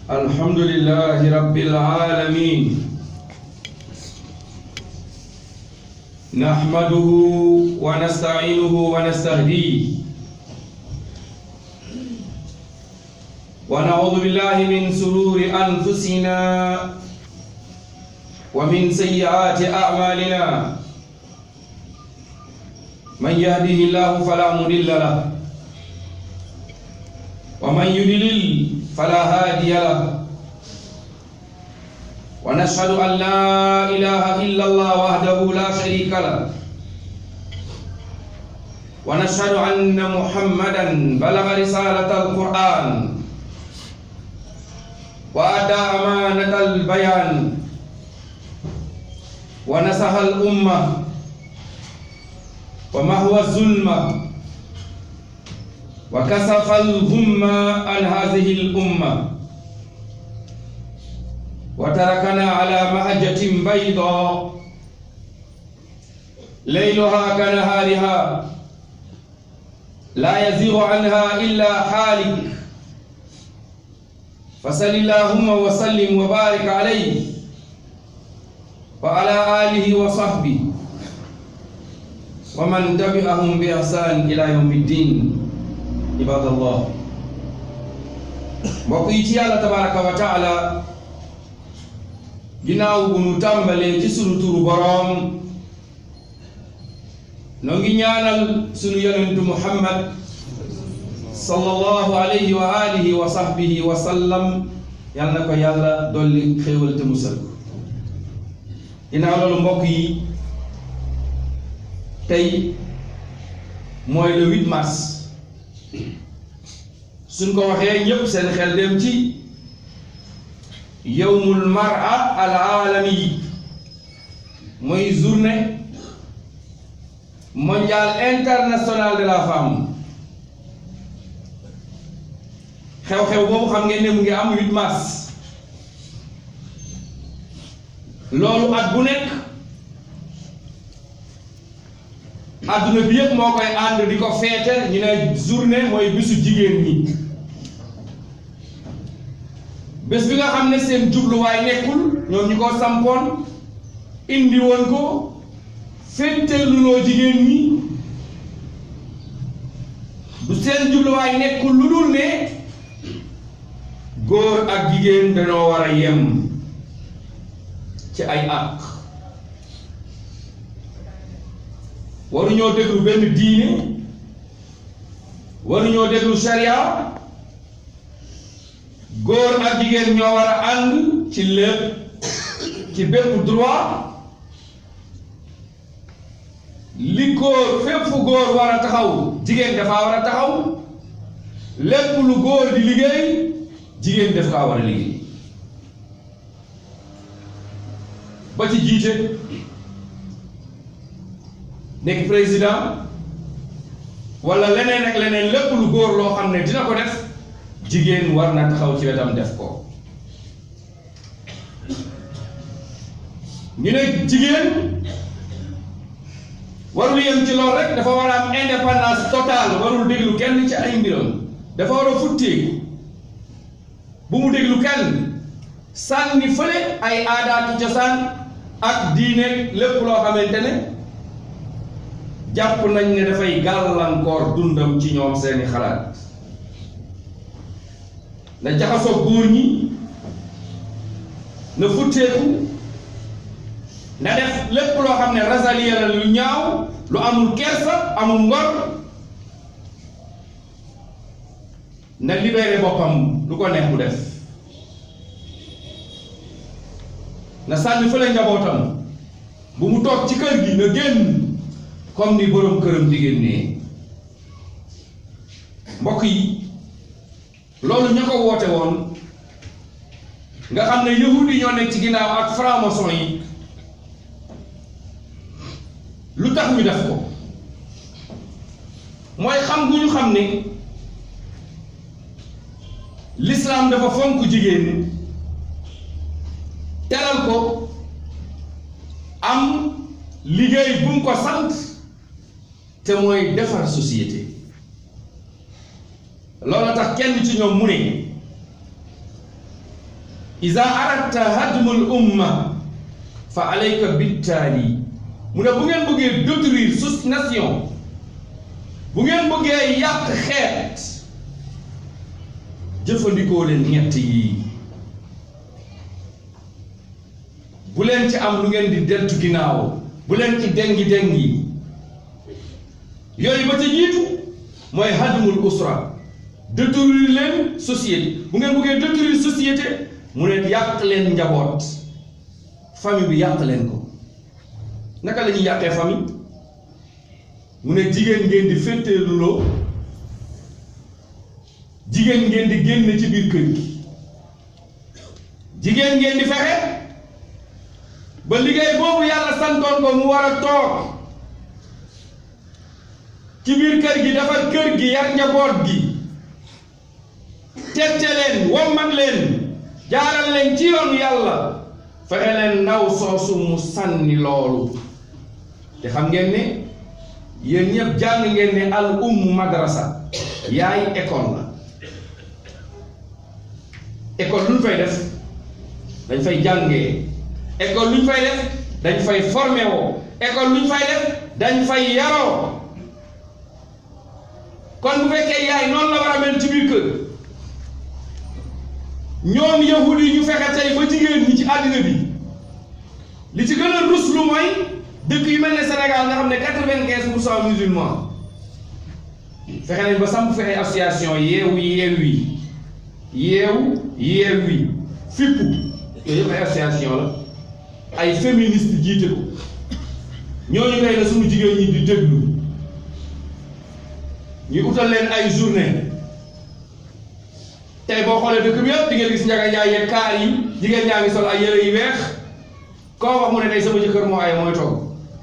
الحمد لله رب العالمين نحمده ونستعينه ونستهديه ونعوذ بالله من سرور أنفسنا ومن سيئات أعمالنا من يهده الله فلا مضل له ومن يضلل فلا هادي له ونشهد أن لا إله إلا الله وحده لا شريك له ونشهد أن محمدا بلغ رسالة القرآن وأدى أمانة البيان ونصح الأمة ومهوى الظلمة وكسف الغمة عن هذه الأمة وتركنا على مهجة بيضاء ليلها كنهارها لا يزيغ عنها إلا حالك فصل اللهم وسلم وبارك عليه وعلى آله وصحبه ومن تبعهم بإحسان إلى يوم الدين عباد الله mbokk yi ci yàlla tabaraka wa taala ginnaaw bu nu tàmbalee ci sunu turu boroom noo ngi ñaanal sunu yonentu muhammad sallallahu alayhi wa alihi wa sahbihi wa sallam yal na ko yàlla dolli xéewal te musal ko ginnaaw loolu mbokk yi tey mooy le 8 mars suñ ko waxee ñépp seen xel dem ci yowmul mara al alami mooy journée mondiale internationale de la femme xew-xew boobu xam ngeen ne mu ngi am 8 mars loolu at bu nekk adduna bi yëpp moo koy ànd di ko feete ñu ne journée mooy bisu jigéen ñi bés bi nga xam ne seen jubluwaay nekkul ñoom ñu ko sampoon indi woon ko féeteeluloo jigéen ñi du seen jubluwaay nekkul lu dul ne góor ak jigéen dañoo war a yem ci ay àq waruñoo déglu benn diine waruñoo déglu sharia góor ak jigéen ñoo war a ànd ci lépp ci bépp droit li góor fépp fu góor war a taxaw jigéen dafa war a taxaw lépp lu góor di liggéey jigéen daf kaa war a liggéey ba ci jiite nekk président wala leneen ak leneen lépp lu góor loo xam ne dina ko def jigéen war na taxaw ci wetam def ko ñu ne jigéen warul yem ci loolu rek dafa war a am indépendance totale warul déglu kenn ci ay mbiram dafa war a futteeku bu mu déglu kenn sànni fële ay aadaati cosaan ak diine lépp loo xamante ne jàpp nañ ne dafay gàllankoor dundam ci ñoom seeni xalaat na jaxasoo góor ñi na futteeku na def lépp loo xam ne rasaliya la lu ñaaw lu amul kersa amul ngor na libéré boppam lu ko neex mu def na sànni fële njabootam bu mu toog ci kër gi na génn comme ni boroom këram di génnee mbokk yi loolu ña ko woote woon nga xam ne yahud yi ñoo nekk ci ginnaaw ak franc-maçon yi lu tax ñu def ko mooy xam gu ñu xam ne l'islam dafa fonk jigéen teral ko am liggéey bu mu ko sant te mooy defar société loolu tax kenn ci ñoom mu ne iza aradta hadmul umma fa alayka bittaali mu ne bu ngeen bëggee détruire su nation bu ngeen bëggee yàq xeet jëfandikoo leen ñett yi bu leen ci am lu ngeen di deltu ginnaaw bu leen ci dengi dengi yooyu ba ca jiitu mooy hadmul usra détruire leen société bu ngeen bëggee détruire société mu ne yàq leen njaboot famille bi yàq leen ko naka la ñuy yàqee famille mu ne jigéen ngeen di féeteeluloo jigéen ngeen di génn ci biir kër gi jigéen ngeen di fexe ba liggéey boobu yàlla santoon ko mu war a toog ci biir kër gi dafa kër gi yar njaboot gi tette leen wommat leen jaaral leen ci yoonu yàlla fexe leen ndaw soosu mu sànni loolu te xam ngeen ne yéen ñëpp jàng ngeen ne al umm madrasa yaay école la école lu ñu fay def dañ fay jàngee école lu ñu fay def dañ fay formé woo école lu ñu fay def dañ fay yaroo kon bu fekkee yaay noonu la war a mel ci biir kër ñoom yahud yi ñu fexe tey ba jigéen ñi ci àddina bi li ci gën a rus lu mooy dëkk yu mel ne Sénégal nga xam ne quatre-vingt-quinze pour cent musulmans fexe nañ ba samp fexe association yeewu yeewi yeewu yeewi fippu yooyu yëpp ay association la ay féministes jiite ko ñooñu ngay la suñu jigéen ñi di déglu ñuy utal leen ay journée tey boo xoolee dëkk bi yëpp di ngeen gis njaga njaay yeeg kaar yi jigéen ñaa ngi sol ay yére yu weex koo wax mu ne tey sama jëkkër moo ay mooy togg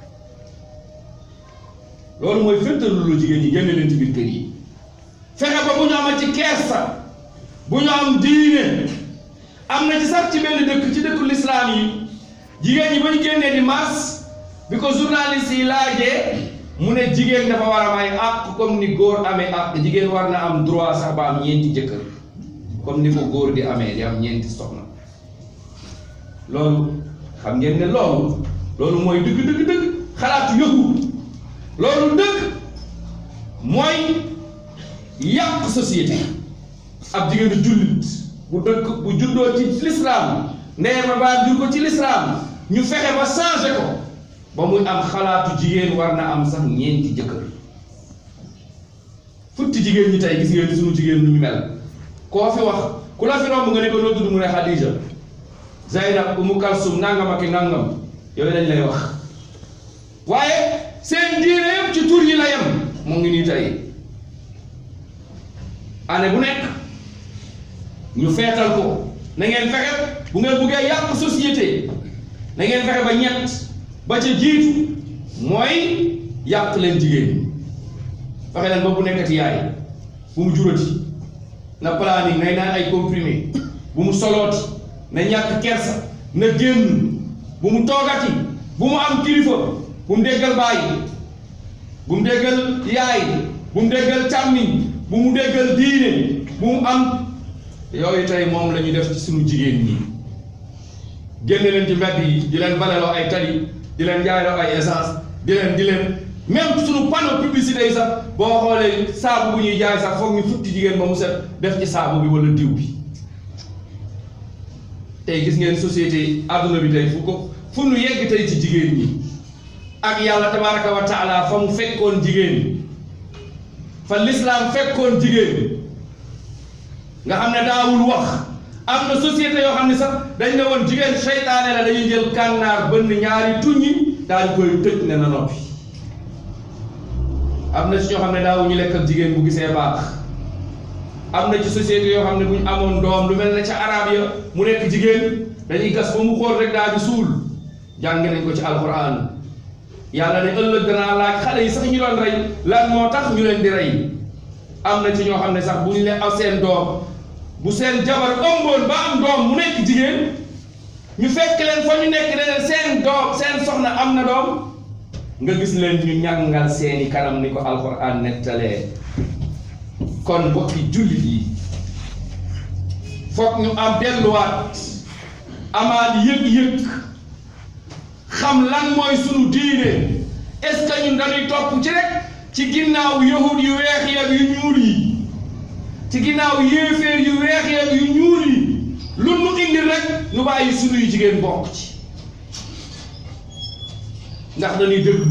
loolu mooy féttalu lu jigéen ñi génne leen ci biir kër yi fexe ba bu ñu amal ci kersa bu ñu am diine am na ci sax ci benn dëkk ci dëkku lislaam yi jigéen ñi ba ñu génnee di mars bi ko journaliste yi laajee mu ne jigéen dafa war a may àq comme ni góor amee àq jigéen war na am droit sax ba am ñeenti jëkkër comme ni ko góor di amee di am ñeenti soxna loolu xam ngeen ne loolu loolu mooy dëgg dëgg dëgg xalaatu yëgu loolu dëgg mooy yàq société ab jigéenu jullit bu dëkk bu juddoo ci lislaam ndeyam ma baa jur ko ci lislaam ñu fexe ba changé ko ba muy am xalaatu jigéen war na am sax ñeenti jëkkër futti jigéen ñi tey gis ngeen ni sunu jigéen ñu mel koo fi wax ku la fi romb nga ne ko noo tudd mu ne Xadija Zaynab Umu Kalsum nangam ak i nangam yooyu lañ lay wax waaye seen diine yëpp ci tur yi la yem mu ngi nii tey année bu nekk ñu feetal ko na ngeen fexe bu ngeen buggee yàq société na ngeen fexe ba ñett ba ca jiitu mooy yàq leen jigéen ñi fexe leen ba bu nekkati yaay bu mu jurati na planning nay naan ay comprimé bu mu solooti na ñàkk kersa na génn bu mu toogati bu mu am kilifa bu mu déggal bàyyi bu mu déggal yaay bu mu déggal càmmiñ bu mu déggal diine bu mu am yooyu tey moom la ñu def ci suñu jigéen ñi génne leen ci mbedd yi di leen baleloo ay tali di leen jaayloo ay essence di leen di leen même suñu panneau publicité yi sax boo xoolee saabu bu ñuy jaay sax foog ñu futti jigéen ba mu set def ci saabu bi wala diw bi tey gis ngeen société adduna bi tey fu ko fu nu yegg tey ci jigéen ñi ak yàlla tabaraka wa taala fa mu fekkoon jigéen fa lislaam fekkoon jigéen nga xam ne daawul wax am na société yoo xam ne sax dañ ne woon jigéen seytaane la dañuy jël kànnaar bënn ñaari tuññi daal di koy tëj ne na noppi am na ci ñoo xam ne daawuñu lekk ak jigéen bu gisee baax am na ci société yoo xam ne bu ñu amoon doom lu mel ne ca arab ya mu nekk jigéen dañuy gas ba mu xool rek daal di suul jàng nañ ko ci alquran yàlla ne ëllëg danaa laaj xale yi sax ñu doon rey lan moo tax ñu leen di rey am na ci ñoo xam ne sax bu ñu leen aw seen doom bu seen jabar ëmboon ba am doom mu nekk jigéen ñu fekk leen fa ñu nekk ne leen seen doom seen soxna am na doom nga gis leen ñu ñàngal seeni kanam ni ko alquran nettalee kon mbokki jullit yi foog ñu am delluwaat amaat yëg-yëg xam lan mooy sunu diine est-ce que ñun dañuy topp ci rek ci ginnaaw yahud yu weex yeeg yu ñuul yi ci ginnaaw yéeféer yu weex yeeg yu ñuul yi lu nu indi rek nu bàyyi sunuy jigéen bokk ci ndax dañuy déglu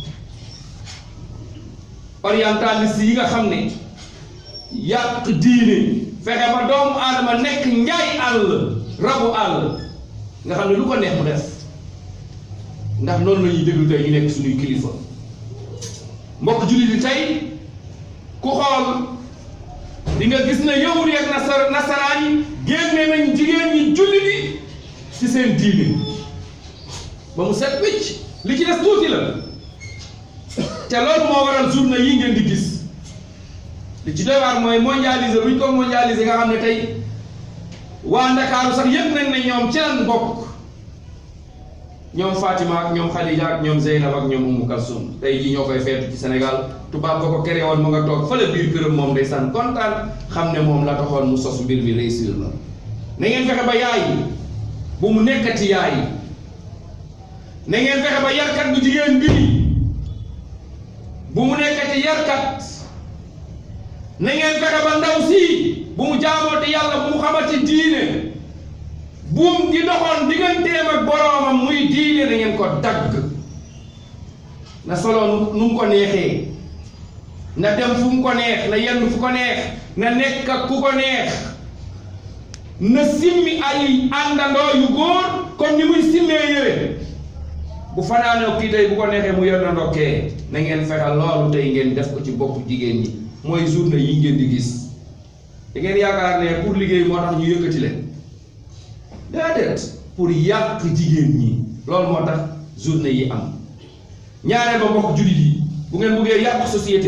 orientaliste yi nga xam ne yàq diine fexe ba doomu aadama nekk njaay àll rabu àll nga xam ne lu ko neex mu def ndax noonu la ñuy déglu tey ñu nekk suñuy kilifa mbokk jullit yi tey ku xool di nga gis ne yahud yi ak nasar nasaraan yi génne nañ jigéen ñi jullit yi ci seen diine ba mu set wicc li ci des tuuti la te loolu moo waral journée yi ngeen di gis li ci doy waar mooy mondialisé bu ñu ko mondialisé nga xam ne tey waa Ndakaaru sax yëpp nañ ne ñoom ci lan bokk ñoom Fatima ak ñoom Khadija ak ñoom Zeynab ak ñoom Umu Kalsum tey jii ñoo koy feetu ci Sénégal tubaab ba ko kere woon mu nga toog fële biir këram moom day sànn kontaan xam ne moom la taxoon mu sos mbir mi réussir na na ngeen fexe ba yaay bu mu nekkati yaay na ngeen fexe ba yarkat bu jigéen bii bu mu nekkati yarkat na ngeen fexe ba ndaw si bu mu jaamooti yàlla bu mu xamati diine buum gi doxoon digganteem ak boroomam muy diine na ngeen ko dagg na solo nu mu ko neexee na dem fu mu ko neex na yenn fu ko neex na nekk ak ku ko neex na simmi ay àndandoo yu góor comme ni muy simmee yére bu fanaanoo kii tey bu ko neexee mu yor na ndokkee na ngeen fexal loolu tey ngeen def ko ci boppu jigéen ñi mooy journée yi ngeen di gis da ngeen yaakaar ne pour liggéey moo tax ñu yëkkati leen déedéet pour yàq jigéen ñi loolu moo tax journée yi am ñaareel ba mbokk jullit yi bu ngeen bëggee yàq société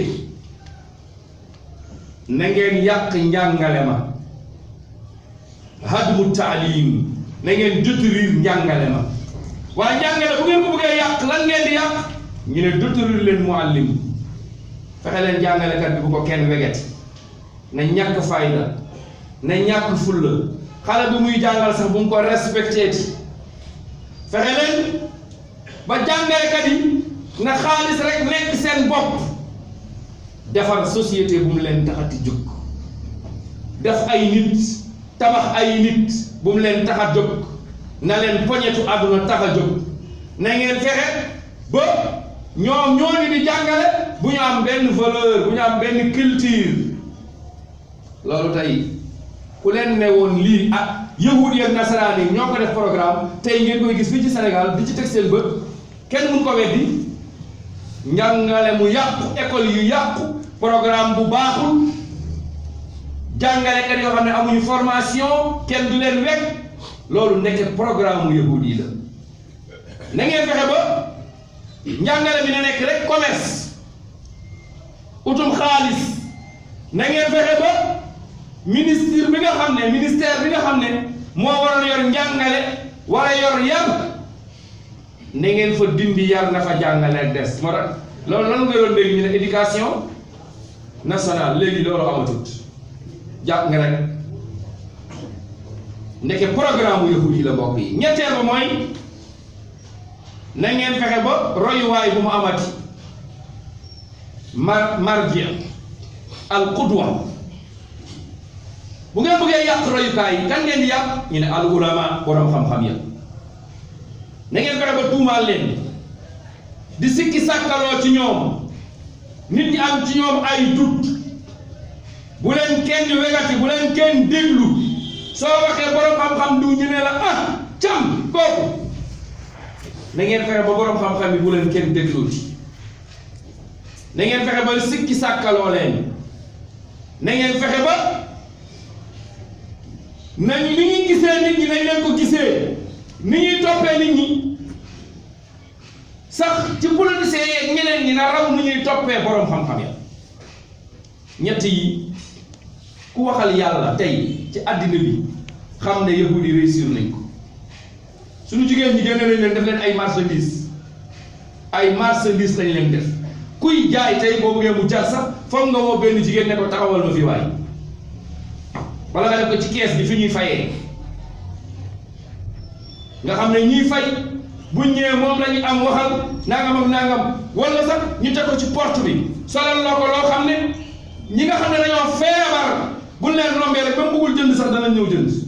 na ngeen yàq njàngale ma hadmu taalim na ngeen détruire njàngale ma waaye njàngale bu ngeen ko bëggee yàq lan ngeen di yàq ñu ne détruire leen muallim fexe leen jàngalekat bi bu ko kenn wegeti na ñàkk fayda na ñàkk fulla xale bi muy jàngal sax bu mu ko respecté ti fexe leen ba jàngalekat yi na xaalis rek nekk seen bopp defar société bu mu leen taxati jóg def ay nit tabax ay nit bu mu leen tax a jóg na leen poñetu àdduna tax a jóg na ngeen fexe ba ñoom ñooñu di jàngale bu ñu am benn valeur bu ñu am benn culture loolu tey ku leen ne woon lii ah yahud yi ak nasaraan yi ñoo ko def programme tey ngeen koy gis fii ci Sénégal di ci teg seen bët kenn mun ko weddi njàngale mu yàqu école yu yàqu programme bu baaxul jàngalekat yoo xam ne amuñu formation kenn du leen wekk loolu nekk programme mu yahud yi la na ngeen fexe ba njàngale bi na nekk rek commerce utum xaalis na ngeen fexe ba ministre bi nga xam ne ministère bi nga xam ne moo waroon yor njàngale war a yor yar na ngeen fa dindi yar na fa jàngale ak des moo tax loolu lan nga doon dégg ñu ne éducation nationale léegi loolu amatut jàpp nga rek ndeke programme mu yahud yi la mbokk yi ñetteel ba mooy na ngeen fexe ba royuwaay bu mu amati mar marji al qudwa bu ngeen bëggee yàq royukaay yi kan ngeen di yàq ñu ne al ulama borom xam-xam ya na ngeen fexe ba tuumaal leen di sikki sàkkaloo ci ñoom nit ñi am ci ñoom ay dut bu leen kenn wegati bu leen kenn déglu soo waxee borom xam-xam du ñu ne la ah cam kooku na ngeen fexe ba borom xam-xam yi bu leen kenn dégluti na ngeen fexe ba sikki sàkkaloo leen na ngeen fexe ba nañ ni ñuy gisee nit ñi nañ leen ko gisee ni ñuy toppee nit ñi sax ci politiciens yeeg ñeneen ñi na raw ni ñuy toppee borom xam-xam ya ñett yi ku waxal yàlla tey ci àddina bi xam ne yahud yi réussir nañ ko suñu jigéen ñi génne nañ leen def leen ay marchandise ay marchandise lañ leen def kuy jaay tey boo bëggee mu jar sax foog nga woo benn jigéen ne ko taxawal ma fi waay wala nga def ko ci kees bi fi ñuy fayee nga xam ne ñiy fay buñ ñëwee moom la ñu am waxal nangam ak nangam wala sax ñu teg ko ci porte bi solal la ko loo xam ne ñi nga xam ne dañoo feebar buñ leen rombee rek ba mu bëggul jënd sax danañ ñëw jënd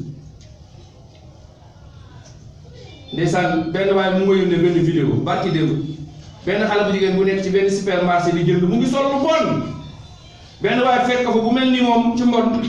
ndeysaan benn waaye mu ngi yónnee benn vidéo barki démb benn xale bu jigéen bu nekk ci benn supermarché di jënd mu ngi sol lu bon benn waaye fekk ko fa bu mel ni moom ci mbon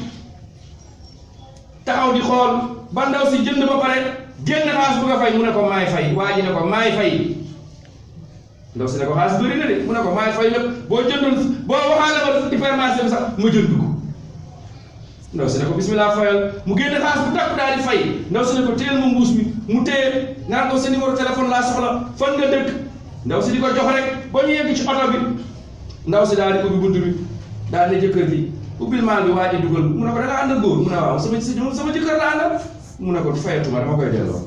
taxaw di xool ba ndaw si jënd ba pare génn xaalis bu nga fay mu ne ko maay fay waa ji ne ko maay fay ndaw si ne ko xaalis bëri na de mu ne ko maay fay lépp boo jëndoon boo waxaale ba supermarché bi sax ma jënd ko ndaw si ne ko bismillah fayal mu génn xaalis bu takk daal di fay ndaw si ne ko téyel ma mbuus mi mu téye naan ko sa numéro téléphone laa soxla fan nga dëkk ndaw si di ko jox rek ba ñu yegg ci oto bi ndaw si daal di ubbi bunt bi daal ne jëkkër ji ubbil maal bi waa ji dugal mu ne ko da nga ànd ak góor mu ne waaw sama sama jëkkër la àndal mu ne ko fayatuma dama koy delloo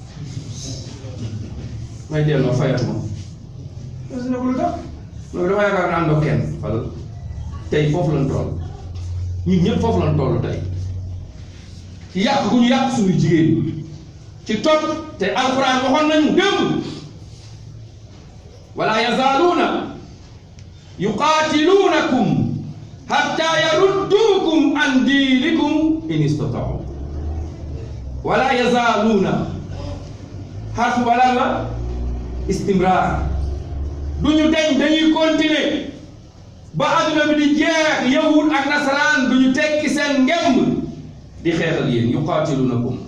may delloo fayatuma ndaw si ne ko lu tax mu ne ko dama yaakaar ne àndoo kenn wala tey foofu lañ toll ñun ñëpp foofu lañ toll tey ci yàq gu ñu yàq suñu jigéen ci topp te alquran waxoon nañu démb wala yazaaluuna yuqaatiluunakum hatta yarudduukum an diinikum in istataau wala yazaaluuna xarfu wala la istimraar du ñu deñ dañuy continuer ba adduna bi di jeex yahud ak nasaraan du ñu tekki seen ngemb di xeex ak yéen yuqaatiluunakum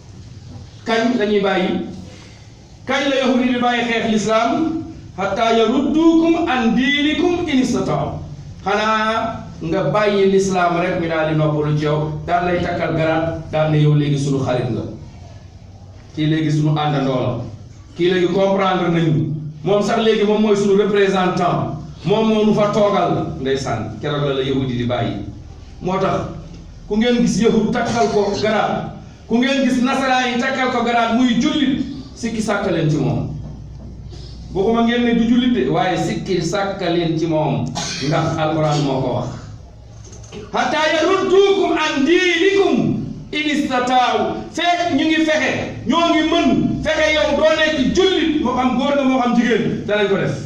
kañ lañuy bàyyi kañ la yahud yi di bàyyi xeex lislaam hatta yarudduukum an diinikum in istataaw xanaa nga bàyyi lislaam rek mi daal di noppalu ci yow daal lay takkal garaat daal ne yow léegi sunu xarit nga kii léegi sunu àndandoo la kii léegi comprendre nañu moom sax léegi moom mooy sunu représentant moom moo nu fa toogal ndeysaan keroog la la yahudi di bàyyi moo tax ku ngeen gis yahud takkal ko garaat ku ngeen gis nasaraan yi takkal ko garaat muy jullit sikki sàkkaleen ci moom bokkuma ngeen ne du jullit de waaye sikki sàkkaleen ci moom ndax alquran moo ko wax hatta yarudduukum an diinikum in istataaw fekk ñu ngi fexe ñoo ngi mën fexe yow doo nekk jullit moo xam góor nga moo xam jigéen danañ ko def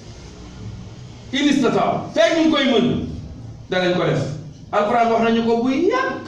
in istataaw fekk ñu ngi koy mën danañ ko def alquran wax nañu ko bu yàgg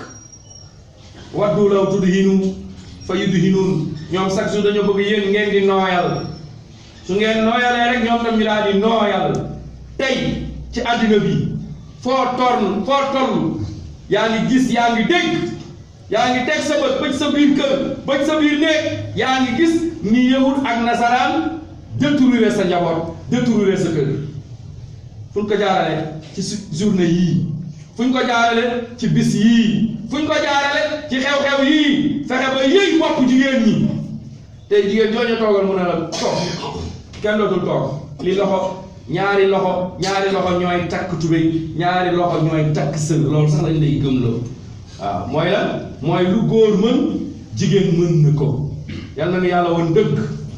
waddu law tudhinu fa yudhinuun ñoom chaque jour dañoo bëgg yéen ngeen di nooyal su ngeen nooyalee rek ñoom tam ñu daal di nooyal tey ci àddina bi foo torn foo toll yaa ngi gis yaa ngi dégg yaa ngi teg sa bët bëj sa biir kër bëj sa biir néeg yaa ngi gis ni yahud ak nasaraan détourné sa njaboot détourné sa kër fu ñu ko jaarale ci su journée yii fu ñu ko jaarale ci bis yii fu ñu ko jaarale ci xew-xew yii fexe ba yëy bopp jigéen ñi tey jigéen ñooñu toogal mun a la toog kenn dootul toog li loxo ñaari loxo ñaari loxo ñooy takk tubéy ñaari loxo ñooy takk sër loolu sax lañ lay gëmloo waaw mooy la mooy lu góor mën jigéen mën na ko yal na nu yàlla woon dëgg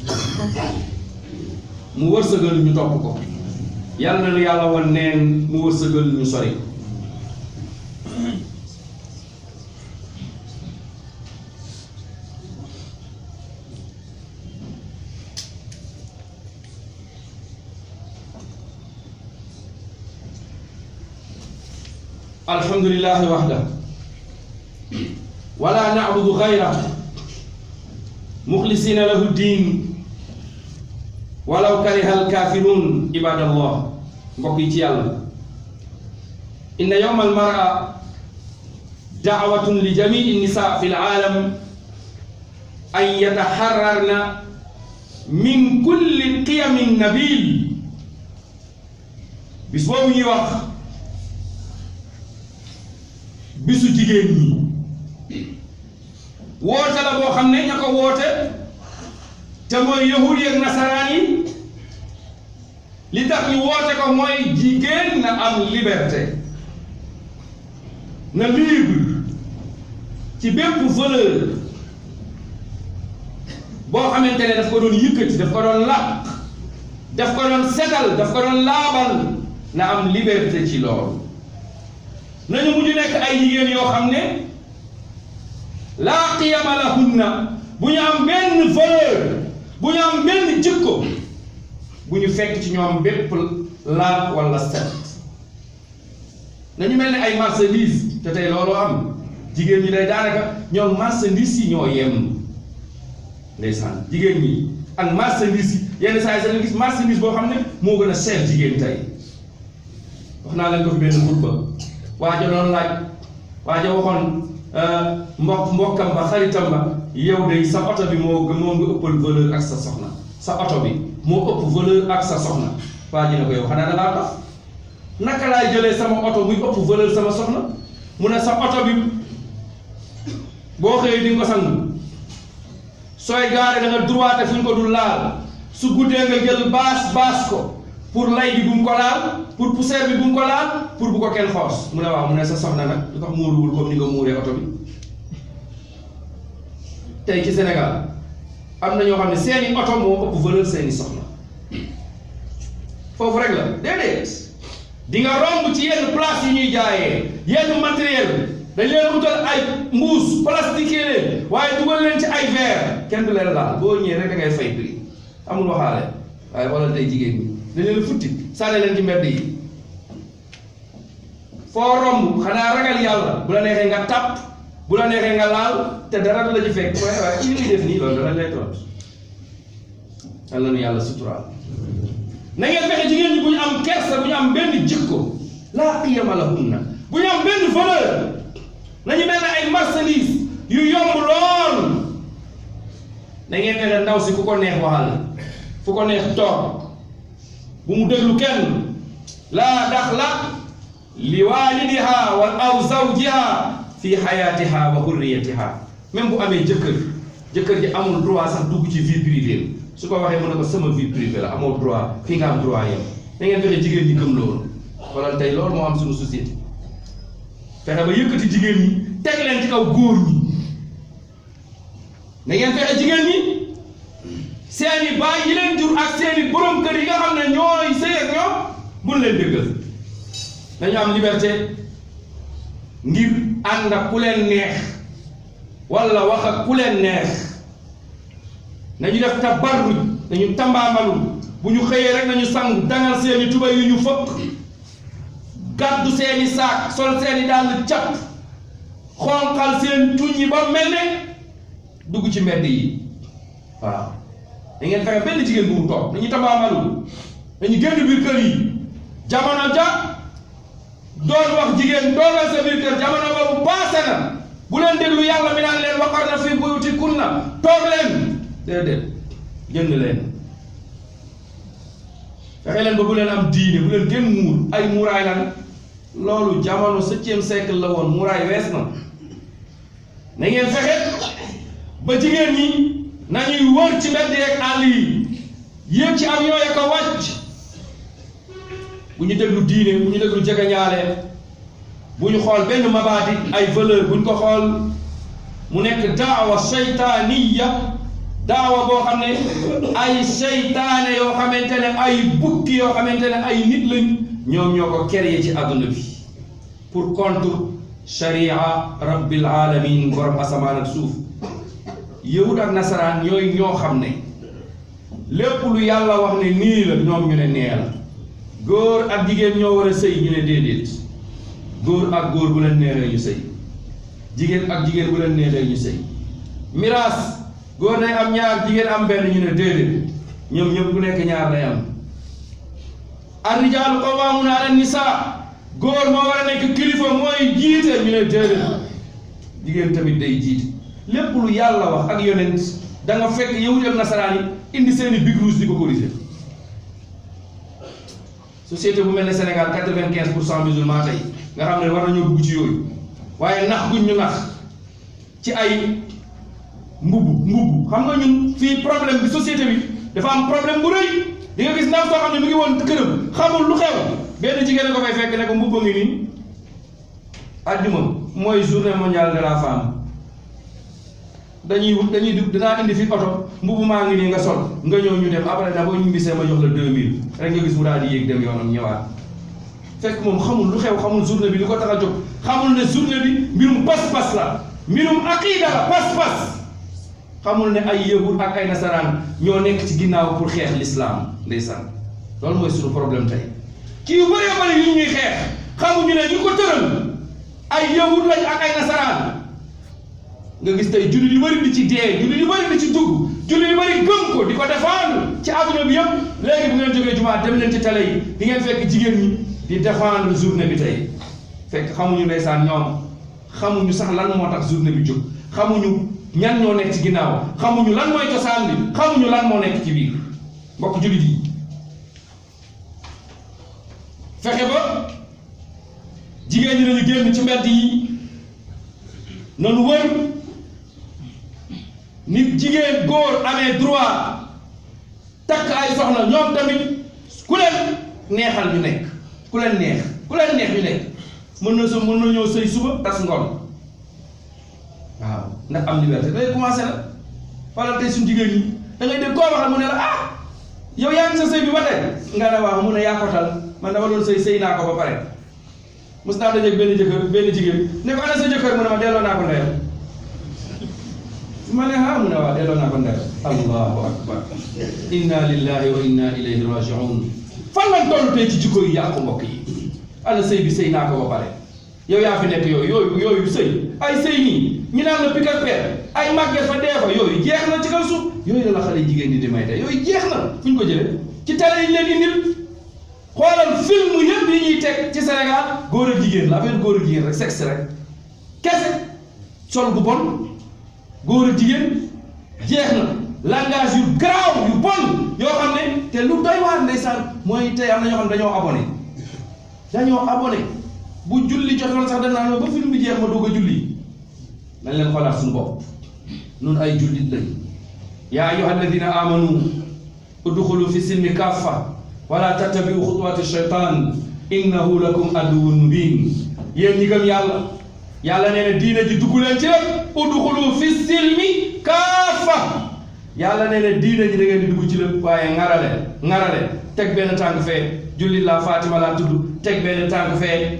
mu wërsëgal ñu topp ko yal na nu yàlla woon neen mu wërsëgal ñu sori الحمد لله وحده ولا نعبد غيره مخلصين له الدين ولو كره الكافرون عباد الله بقيت يلا إن يوم المرأة دعوة لجميع النساء في العالم أن يتحررن من كل قيم النبيل بسبب يوخ bisu jigéen ñi woote la boo xam ne ña ko woote te mooy yahud yi ak nasaraan yi li tax ñu woote ko mooy jigéen na am liberté na libre ci bépp valeur boo xamante ne daf ko doon yëkkati daf ko doon làq daf ko doon setal daf ko doon laabal na am liberté ci loolu nañu mujj nekk ay jigéen yoo xam ne laa qiyama lahunna bu ñu am benn valeur bu ñu am benn jikko bu ñu fekk ci ñoom bépp laab wala set nañu mel ni ay marchandise te tey looloo am jigéen ñi day daanaka ñoom marchandise yi ñoo yem ndeysaan jigéen ñi ak marchandise yi yenn saa yi sax gis marchandise boo xam ne moo gën a cher jigéen tey wax naa leen ko fi benn xutba waaja doon laaj waaja waxoon mbokk mbokkam ba xaritam ba yow de sa oto bi moo moo nga ëppal valeur ak sa soxna sa oto bi moo ëpp valeur ak sa soxna waa ji ne ko yow xanaa da ngaa dox naka laay jëlee sama oto muy ëpp valeur sama soxna mu ne sa oto bi boo xëyee di nga ko sangu sooy gaare da nga droite fu ñu ko dul laal su guddee nga jël baas baas ko pour lay bi bu mu ko laal pour poussière bi bu mu ko laal pour bu ko kenn xoos mu ne waaw mu ne sa soxna nag lu tax muuruwul comme ni nga muuree oto bi tey ci Sénégal am na ñoo xam ne seeni oto moo ëpp valeur seeni soxna foofu rek la déedéet di nga romb ci yenn place yu ñuy jaayee yenn matériel dañ leen utal ay mbuus plastique leen waaye dugal leen ci ay verre kenn du leen laal boo ñëwee rek da ngay fay prix amul waxaale waaye wala tey jigéen ñi dañ leen futti sànni leen ci mbedd yi foo romb xanaa ragal yàlla bu la neexee nga tàpp bu la neexee nga laal te dara du la ci fekk waaye waaye ci li muy def nii loolu dara lay toll yàlla nu yàlla suturaal na ngeen fexe jigéen ñi bu ñu am kersa bu ñu am benn jikko laa qiyama lahunna bu ñu am benn valeur nañu mel ne ay marchandise yu yomb lool na ngeen fexe ndaw si ku ko neex waxal fu ko neex toog bu mu déglu kenn laa daxla li waalidiha wa aw zawjiha fi xayaatiha wa hurriyatiha même bu amee jëkkër jëkkër ji amul droit sax dugg ci vie privée su ko waxee mu ne ko sama vie privée la amoo droit fii nga am droit yam da ngeen fexe jigéen ñi gëm loolu wala tey loolu moo am suñu société fexe ba yëkkati jigéen ñi teg leen ci kaw góor ñi da ngeen fexe jigéen ñi seeni baay yi leen jur ak seeni borom kër yi nga xam ne ñooy sëy ak ñoom buñ leen dëggal dañu am liberté ngir ànd ak ku leen neex wala wax ak ku leen neex nañu def tabarruj nañu tambaamalu bu ñu xëyee rek nañu sang dangal seeni tuba yu ñu fëkk gàddu seeni saak sol seeni dàll cap xonqal seen tuñ yi ba mel ne dugg ci mbedd yi waaw da ngeen fexe benn jigéen bu mu toog nañu tambaamalu dañu génn biir kër yi jamono ja doon wax jigéen doogal sa biir kër jamono boobu paase na bu leen déglu yàlla mi naan leen waqarna fi buyutikunna toog leen déedéet jënd leen fexe leen ba bu leen am diine bu leen gën muur ay muuraay lan loolu jamono septième siècle la woon muuraay wees na na ngeen fexe ba jigéen ñi nañuy wër ci mbedd yeeg àll yi yéeg ci avion ya ko wàcc bu ñu déglu diine bu ñu déglu jegeñaale bu ñu xool benn mabaadi ay valeur bu ñu ko xool mu nekk daawa seytaaniya daawa boo xam ne ay seytaane yoo xamante ne ay bukki yoo xamante ne ay nit lañ ñoom ñoo ko créé ci àdduna bi pour contre sharia rabbil alamin borom asamaan ak suuf yahud ak nasaraan ñooy ñoo xam ne lépp lu yàlla wax ne nii la ñoom ñu ne nee la góor ak jigéen ñoo war a sëy ñu ne déedéet góor ak góor bu leen neexee ñu sëy jigéen ak jigéen bu leen neexee ñu sëy miraas góor day am ñaar jigéen am benn ñu ne déedéet ñoom ñëpp ku nekk ñaar day am ar-rijaalu qawwaamuuna ala nisaa góor moo war a nekk kilifa mooy jiite ñu ne déedéet jigéen tamit day jiite lépp lu yàlla wax ak yonent da nga fekk yahud ak nasaraan yi indi seeni big rouge di ko corriger société bu mel ne Sénégal quatre-vingt-quinze pour cent musulman tey nga xam ne war nañoo dugg ci yooyu waaye nax guñ ñu nax ci ay mbubb mbubb xam nga ñun fii problème bi société bi dafa am problème bu rëy di nga gis ndaw soo xam ne mu ngi woon këram xamul lu xew benn jigéen ko fay fekk ne ko mbubba ngi nii àjjuma mooy journée mondiale de la femme dañuy wut dañuy dugg dinaa indi fi oto mbubu maa ngi nii nga sol nga ñëw ñu dem après na boo ñu bisee ma jox la 2000 rek nga gis mu daal di yéeg dem yoonam ñëwaat fekk moom xamul lu xew xamul journée bi li ko tax a jóg xamul ne journée bi mbirum pas-pas la mbirum aqida la pas-pas xamul ne ay yahud ak ay nasaraan ñoo nekk ci ginnaaw pour xeex l'islam ndeysaan loolu mooy suñu problème tey ci yu bëree bëri yu ñuy xeex xamuñu ne ñu ko tëral ay yahud lañ ak ay nasaraan nga gis tey jullit yu bëri di ci dee jullit yu bëri di ci dugg jullit yu bëri gëm ko di ko défendre ci adduna bi yëpp léegi bu ngeen jógee jumaa dem leen ci télé yi di ngeen fekk jigéen ñi di défendre journée bi tey fekk xamuñu ndeysaan ñoom xamuñu sax lan moo tax journée bi jóg xamuñu ñan ñoo nekk ci ginnaaw xamuñu lan mooy cosaan bi xamuñu lan moo nekk ci biir mbokk jullit yi fexe ba jigéen ñi nañu génn ci mbedd yi nanu wër nit jigéen góor amee droit takk ay soxna ñoom tamit ku leen neexal ñu nekk ku leen neex ku leen neex ñu nekk mën na so mën na ñëw sëy suba tas ngoon waaw ndax am liberté day commencé la wala tey suñu jigéen ñi da ngay dégg koo waxal mu ne la ah yow yaa ngi sa sëy bi ba tey nga ne waaw mu ne yaa ko tal man dama doon sëy sëy naa ko ba pare mos naa dajeeg benn jëkkër benn jigéen ne ko ana sa jëkkër mu ne ma delloo naa ko ndeyam ma ne ah mu ne waaw delloo naa ko ndeyam allahu akbar inna lillahi wa inna ilayhi rajiun fan lañ toll tey ci jikko yi yàqu mbokk yi ana sëy bi sëy naa ko ba pare yow yaa fi nekk yooyu yooyu yooyu sëy ay sëy nii ñu naan la pik ak peer ay màgget fa dee fa yooyu jeex na ci kaw suuf yooyu la la xale jigéen di di may tey yooyu jeex na fu ñu ko jëlee ci télé yi ñu leen indil xoolal film yëpp yi ñuy teg ci Sénégal góor ak jigéen la affaire góor ak jigéen rek sexe rek kese sol gu bon góor ak jigéen jeex na langage yu garaaw yu bon yoo xam ne te lu doy waar ndeysaan mooy tey am na ñoo xam ne dañoo abonné dañoo abonné bu julli jotoon sax dañ naan ma ba film bi jeex ma doog a julli nañ leen xoolaat suñu bopp nun ay jullit lañ yaa ayyuha alladina amanu udxulu fi silmi kaffa wala tattabiu xutuwaati shaytan innahu lakum aduwwun mubin yéen ñi gëm yàlla yàlla nee na diine ji dugg leen ci lépp udxulu fi silmi kaffa yàlla nee na diine ji da ngeen di dugg ci lépp waaye ŋarale ŋarale teg benn tànk fee jullit laa Fatima laa tudd teg benn tànk fee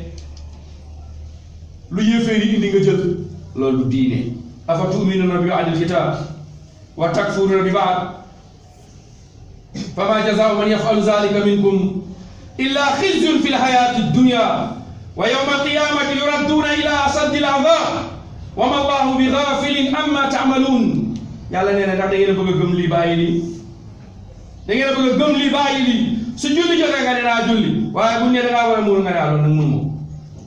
lu yéeféer yi indi nga jël loolu du diine afa tuminuna bi ba'dil kitab wa takfuruna bi ba'd fama jazaa'u man yaf'alu dhalika minkum illa khizyun fil hayati dunya wa yawma alqiyamati yuradduna ila ashaddi al'adab wa ma allahu bi ghafilin amma ta'malun yàlla nee na ndax da ngeen a bëgg a gëm lii bàyyi lii da ngeen a bëgg a gëm lii bàyyi lii su julli jotee nga ne naa julli waaye bu ñu ne da ngaa war a muur nga ne ah loolu nag mun moom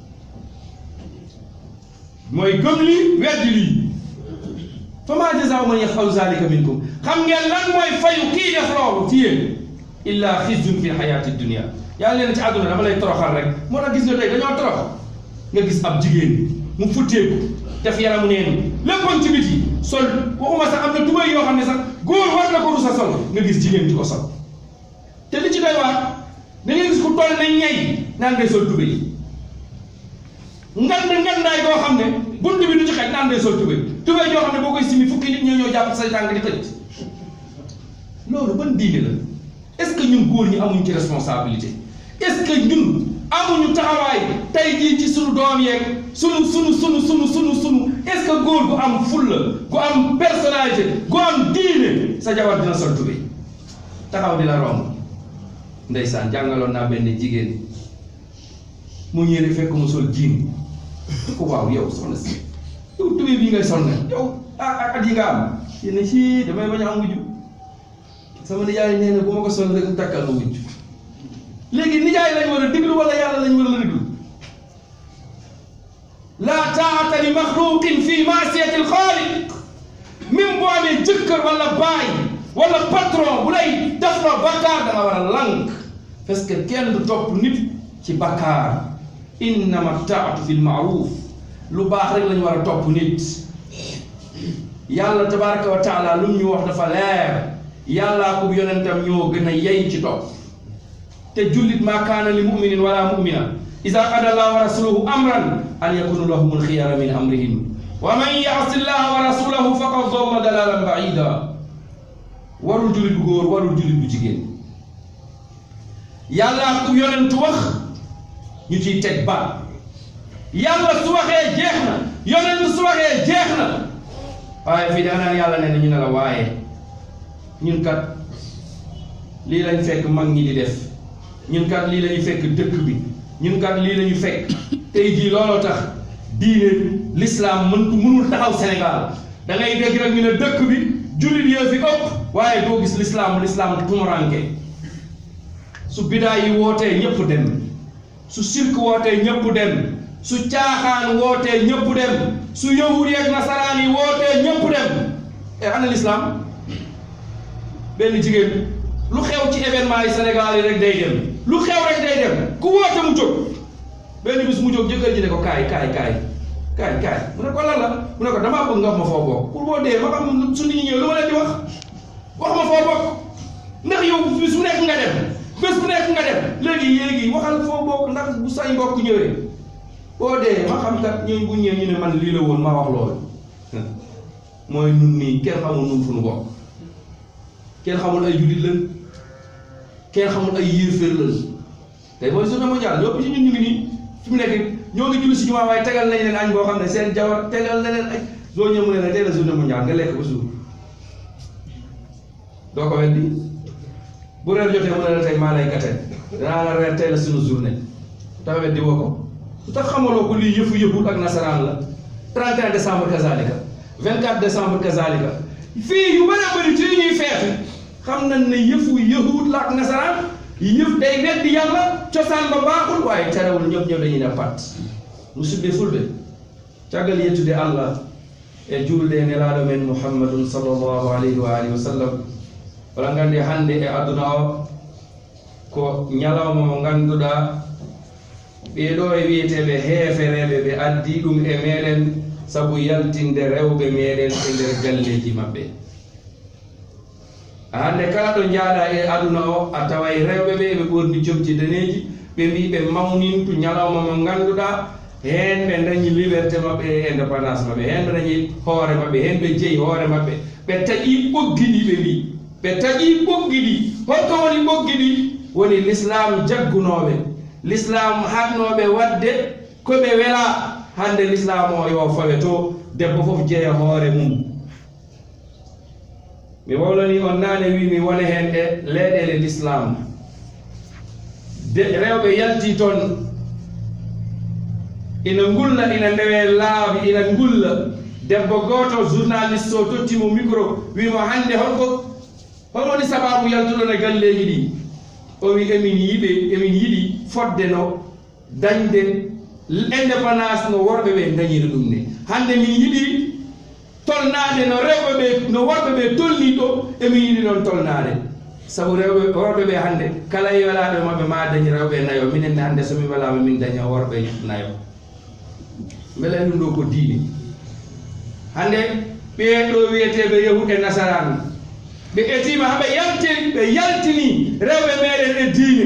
mooy gëm lii weddi lii fa maa jazaa'u man yaf'alu zaalika minkum xam ngeen lan mooy fayu kii def loolu ci yéen illa xizyun fi xayaati dunia yàlla leen ci àdduna dama lay toroxal rek moo tax gis nga tey dañoo torox nga gis ab jigéen mu futteeku def yaramu neen léppoon ci biti sol waxuma sax am na tubay yoo xam ne sax góor war na ko rusa sol nga gis jigéen di ko sol te li ci doy waar da ngay gis ku toll na ñay naan day sol tubay ngand ngandaay boo xam ne bunt bi du ci xaj naan day sol tubay tubay yoo xam ne boo koy simi fukki nit ñoo ñoo jàpp say tànk di tëj loolu ban diine la est-ce que ñun góor ñi amuñ ci responsabilité est-ce que ñun amuñu taxawaay tey jii ci sunu doom yeeg sunu sunu sunu sunu sunu sunu est-ce que góor gu am fulla gu am personnalité gu am diine sa jabar dina sol tubay taxaw di la romb ndeysaan jàngaloon naa benn jigéen mu ñëwee fekk mu sol jiin ko waaw yow soxna si yow tubéy bii ngay sol nag yow ah at yi nga am yéen si damay bañ a am wujju sama nijaay nee na bu ma ko sol rek takkal ma wujju léegi nijaay lañ war a déglu wala yàlla lañ war a déglu laa taata li maxluqin fi maasiyati alxaaliq même boo amee jëkkër wala baay wala patron bu lay def la bakkaar da nga war a lànk parce que kenn du topp nit ci bakkaar innama taatu fi lmaaruf lu baax rek lañu war a topp nit yàlla tabaraka wa taala lu mu ñu wax dafa leer yàllaa ko yonentam ñoo gën a yey ci topp te jullit maa kaana li muminin wala mumina ida qada allah wa rasuluhu amran an yakunu lahum alxiyara min amrihim wa man yaasi llaha wa rasulahu faqad dalla dalalan baida warul jullit bu góor warul jullit bu jigéen yàllaa ko yonentu wax ñu ciy teg baat yàlla su waxee jeex na yonent su waxee jeex na waaye fii da nga naan yàlla nee na ñu ne la waaye ñun kat lii lañ fekk mag ñi di def ñun kat lii lañu fekk dëkk bi ñun kat lii lañu fekk tey jii looloo tax diine l'islam mën mënul taxaw Sénégal da ngay dégg rek ñu ne dëkk bi jullit yoo fi ëpp waaye doo gis l'islam l'islam tumuranke su bidaa yi wootee ñëpp dem su sirk wootee ñëpp dem su caaxaan wootee ñëpp dem su yahudi ak nasaraan yi wootee ñëpp dem e ana l'islam benn jigéen lu xew ci événement yi Sénégal yi rek day dem lu xew rek day dem ku woote mu jóg benn bis mu jóg jëkkër ji ne ko kaay kaay kaay kaay kaay mu ne ko lan la mu ne ko damaa bëgg nga wax ma foo bokk pour boo dee ma xam su nit ñi ñëw lu ma leen di wax wax ma foo bokk ndax yow bis bu nekk nga dem bés bu nekk nga dem léegi léegi waxal foo bokk ndax bu say mbokk ñëwee boo dee ma xam kat ñun bu ñëwee ñu ne man lii la woon maa wax loolu mooy nun nii kenn xamul nun fu nu bokk kenn xamul ay jullit lañ kenn xamul ay yéeféer lañ tey mooy journée mondiale ñoo ci ñun ñu ngi nii fi mu nekk ñoo ngi julli si jumaa waaye tegal nañ leen añ boo xam ne seen jawar tegal na leen añ doo ñëw mu ne la tey la journée mondiale nga lekk ba suur doo ko weddi bu reer jotee mu ne la tey maa lay gate danaa la reer tey la suñu journée tax weddi woo ko lu tax xamaloo ko lii yëfu yëfut ak nasaraan la 31 décembre kazalika 24 décembre kazalika fii yu bëri bëri ci ñuy feetu xam nañ ne yëfu yëfut la ak nasaraan yëf day weddi yàlla cosaan ba baaxul waaye terewul ñëpp ñëpp dañuy ne pat musidɓe fulɓe caggal yettude allah e julde nelaaɗo men muhammadun sallllahu alayhi wa alihi wa sallam wala nganndi hannde e aduna o ko ñalawma mo ngannduɗaa ɓeeɗo e wiyeteeɓe heefereeɓe ɓe addi ɗum e meeɗen sabu yaltinde rewɓe meeɗen e nder galleeji maɓɓe hannde kala ɗo njaaɗa e aduna o a taway rewɓe ɓe ɓe ɓorni jomji daneeji ɓe mbi ɓe mawnintu ñalawma mo ngannduɗaa heen ɓe dañi liberté maɓɓe e indépendance maɓɓe heen ɓe dañi hoore maɓɓe heen ɓe jeyi hoore maɓɓe ɓe taƴii ɓoggi ɗi ɓe mbi ɓe taƴii ɓoggi ɗi holko woni ɓoggi ɗi woni l'islam jaggunooɓe l'islam haɗnooɓe waɗde ko ɓe wela hannde l'islam o yo fawe to debbo fof jeya hoore mum mi wawlani on naane wi mi wona heen e leyɗele l'islam de rewɓe yaltii toon ina ngulla ina ndewe laabi ina ngulla debbo gooto journaliste o tottimo micro wimo hannde holko hol woni sababu yaltuɗon e galleeji ɗi o wi emin yiɓe emin yiɗi fodde no dañde indépendance no worɓe ɓe dañiri ɗum ne hannde min yiɗi tolnaade no rewɓe ɓe no worɓe ɓe tolni ɗo emin yiɗi noon tolnaade sabu rewɓe worɓe ɓe hannde kala e welaaɓe maɓɓe ma dañi rewɓe nayo minenne hannde somi welaama min daña worɓe nayo mbele ɗum ɗo ko diine hannde ɓeeɗo wiyeteɓe yahuɗe nasaranu ɓe etima haɓe yalti ɓe yaltini rewɓe meɗen e diine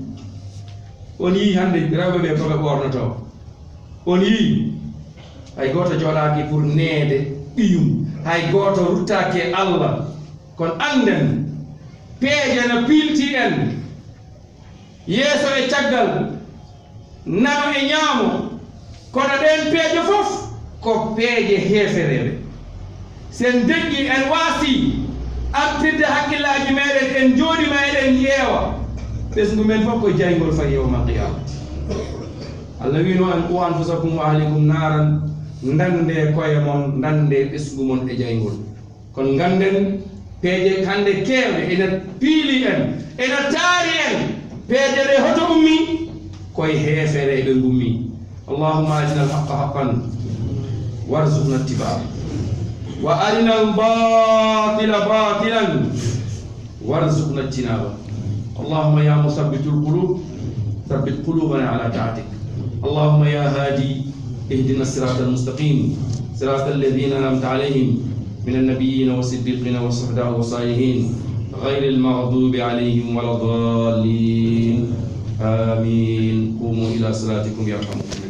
on yii hannde rewɓe ɓe koɓe ɓornoto on yii hay goto joɗaki pour neede ɓiyum hay goto ruttaki e allah kono anden peeje no piilti en yeeso e caggal nano e ñaamo kono ɗen peeje fof ko peeje heefereɓe sen deƴƴi en waasi artirde hakkillaji meɗen en jooɗima eɗen ƴeewa ɓesgu men fof ko jaygol fa yewma qiyama allah wino en qu anfusakum wa ahlikum naran ndande koye mon ndande ɓesgu mon e jaygol kono ganden peeje hande kewɗe ena piili en ena taari en peeje ɗe hoto ummi koye heefere ɓe gummi اللهم أرنا الحق حقا وارزقنا اتباعه وأرنا الباطل باطلا وارزقنا اجتنابه اللهم يا مثبت القلوب ثبت قلوبنا على طاعتك اللهم يا هادي اهدنا الصراط المستقيم صراط الذين أنعمت عليهم من النبيين والصديقين والصحباء والصالحين غير المغضوب عليهم ولا الضالين آمين قوموا إلى صلاتكم يرحمكم